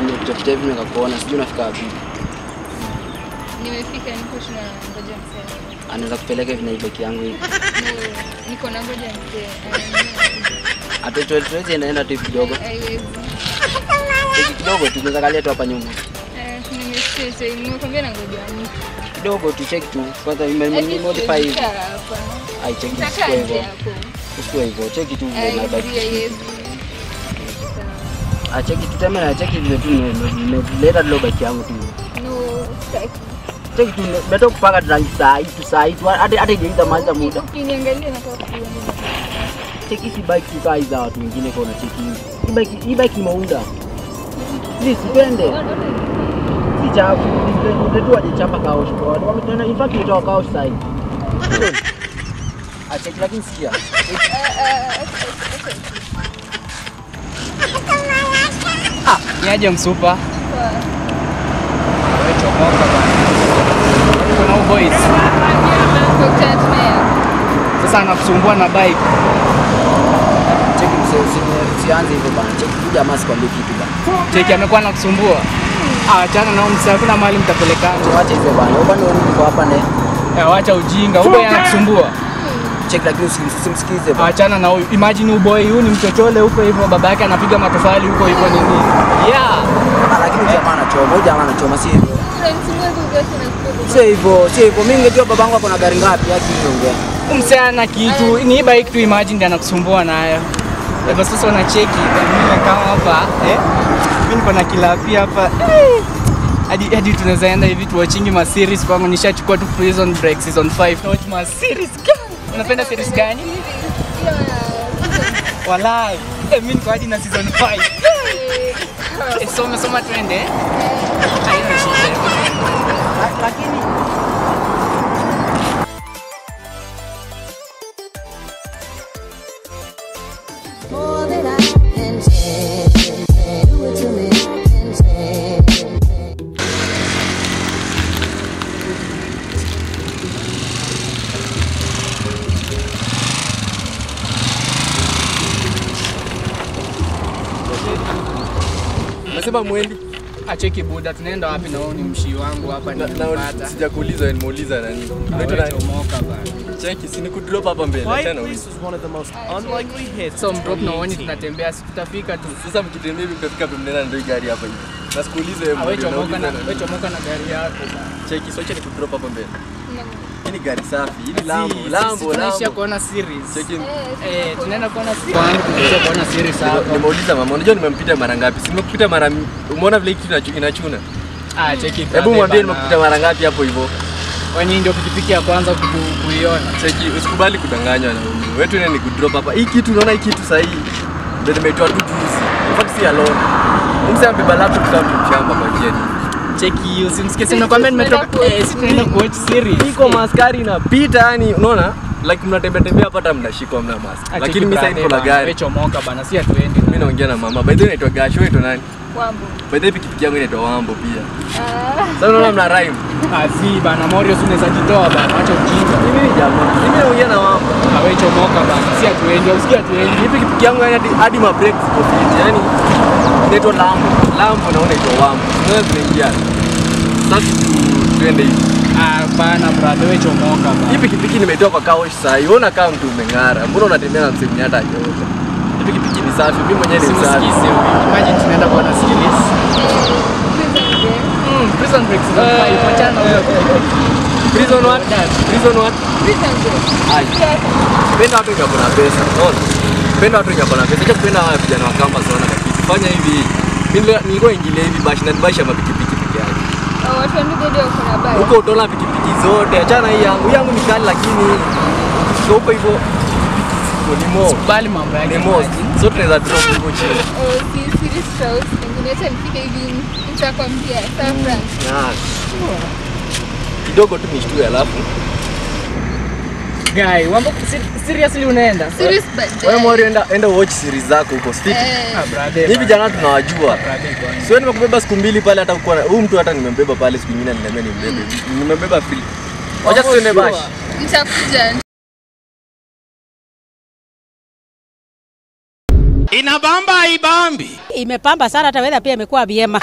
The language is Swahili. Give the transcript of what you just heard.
nimepita hivi nikakuona, sijui unafika wapi. Nimefika niko tuna ngoja msee. Anaweza kupeleka hivi na hii bike yangu hivi. No, niko na ngoja msee. Hata tuwezi endaenda tu hivi kidogo. Haiwezi. Hivi kidogo tu tunaweza kalia tu hapa nyuma. Eh, nimesikia sasa nimekwambia na ngoja msee. Kidogo tu check tu. Kwanza nime modify hivi. hapa. Ai check tu Nitakaa sikuwa nje hivyo. hapo. Sikuwa hivyo. Check tu vile na Haiwezi, bike. haiwezi. Sawa. Ah check tu tena na check vile tu nime- nimeleta leo bike yangu tu. No, sitaki. Check tu nimetoka kupaka rangi saa hii tu saa hii tu hata hata haijaisha maliza muda. Ukiniangalia nataka kuona. Check hizi bike tu kaa hizi za watu wengine kwa check hivi. Hii bike hii bike imeunda. Please sipende. Si chafu. Ndio wajechapa kaosh kwa watu. Wametana in fact nitoa kaosh saa hii. Ah check lakini sikia. Niaje msupa? Wewe chomoka bana. Kuna huyu boys. Kukutana tunaye. Sasa anakusumbua na bike. Cheki msee usi- usianze hivyo bana. Cheki tu jamaa sikwambie kitu bana. Cheki amekuwa anakusumbua. Ah, achana na msa, hakuna mahali mtapelekana. Wacha hivyo bana. Wewe bana urudi kwa hapa ne. Eh, wacha ujinga. Huyu boy anakusumbua. Cheki lakini usi- usimsikize bana. Achana na huyu. Imagine huyu boy huyu ni mchochole huko hivyo, baba yake anapiga matofali huko hivyo nini. Yeah. Ah, lakini jamaa anachoma. Huyu jamaa anachoma si hivyo. Unanisumbua tu zote na kutoka. Sio hivyo, sio hivyo. Mimi ningejua babangu ako na gari ngapi haki niongea. Msichana kitu ni hii bike tu, imagine ndiye anakusumbua nayo. Hivyo sasa unacheki mimi kama hapa eh, mimi niko na kilapi hapa eh, hadi hadi tunaweza enda hivi tuwachingi ma series kwangu, nishachukua tu Prison Break season 5 na watch ma series gani? Unapenda series gani? Walai, eh, mimi niko hadi na season 5 Eh, soma soma twende eh? Haina shida. Lakini More than I can say. Do it to me and say. Nasema mwendi Acheki buda, tunaenda wapi na wewe ni mshii wangu hapa na, na nimempata. sijakuuliza nimeuliza nani. Unaitwa Wewe nani? chomoka bana. Cheki, si nikudrop hapa mbele. Quiet Achana Place uliza. was one of the most unlikely hits. So of mdrop na uone 2018. tunatembea, si tutafika tu. Sasa mkitembea hivi mtafika pembeni ndio hii gari hapa hivi. Na sikuuliza wewe Ah, wewe mwendi, chomoka unauliza na nani? wewe chomoka na gari yako bana. Cheki, so acha nikudrop hapa mbele. Hii ni gari safi. Hii ni Si, Lambo, sisi Lambo, tunaishia Lambo. kuona series. Cheki. Eh, tunaenda kuona series. Kwangu tunaishia kuona series Nime- hapa. Nimeuliza mama, unajua nimempita mara ngapi? Si nimekupita mara umeona vile hiki kitu inachu- inachuna? Ah, cheki. Hebu brother mwambie bana. nimekupita mara ngapi hapo hivyo. Kwani ndio pikipiki ya kwanza kuku- kuiona. Cheki, usikubali kudanganywa na mimi. Wewe tu ni kudrop hapa. Hii kitu unaona hii kitu sasa hii. Ndio nimetoa tu juzi. In fact si alone. Mse amebeba laptop kama mshamba kwa njia hii. Cheki, usimsikie sema nakwambia nimetoka eh, si tunaenda kuwatch series. Niko maskari inapita yani unaona? Like mnatembea tembea hapa hata mnashikwa mna mask. Ah, Lakini cheki mimi sasa brother niko na bana, gari. Wewe chomoka bana, si hatuendi. Mimi naongea na mama. By the way naitwa Gasho, wewe nani? Wambo. By the way pikipiki yangu inaitwa Wambo pia. Ah, Sasa unaona mna rhyme. Ah, si bana, Morio si unaweza jitoa bana, acha ujinga. Mimi ni jamaa. Mimi naongea na Wambo. Ah, wewe chomoka bana, si hatuendi, usikie hatuendi. Hii pikipiki yangu yani hadi, hadi ma brakes ziko fit. Yani inaitwa Lambo. Lambo naona inaitwa Wambo. Unaweza tunaingia. Sasa tu- tuende hivi. Ah, bana brother, wewe chomoka bana. Hii pikipiki nimetoa kwa kaosh saa hii. Unaona kama mtu umeng'ara. Mbona unatembea na msemi hata yote? Hii pikipiki ni safi. Mimi mwenyewe ni msafi. Simsikize huyu. Imagine tunaenda kuona series. Mm, Prison Break season 5. Wachana na huyo. Prison what? Prison what? prison break. Ai. Penda watu wenye wako na pesa. Unaona? Penda watu wenye wako na pesa. Acha kupenda wale vijana wa campus wana kakiti. Fanya hivi. Mimi nilikuwa- nilikuwa ingilia hivi bash na bash ya mapikipiki peke yake. Ah, Watu wa ndugu ndio wako na bike. Huko utaona pikipiki zote. Achana hii yangu. Hii yangu ni kali lakini ukifika huko hivyo pikipiki ni mo. Bali mambo yake. Ni mo. Zote tunaweza drop huko chini. Oh, si series Strauss. Pengine hata nifike hivi nitakwambia. Sawa Frank. Na kidogo tu nishtue alafu Guy, wambo si- seriously unaenda? Series but wewe Mori enda enda watch series zako huko Stiti. Eh, Ah, brother. Hivi vijana tunawajua. Brother, bwana. Sio nimekubeba siku mbili pale hata kuwa huyu mtu hata nimembeba pale siku nyingine aliniambia nimbebe. Nimembeba free. Wacha tuende bash. nitakuja Inabamba ibambi. Imepamba sana, hata weather pia imekuwa vyema.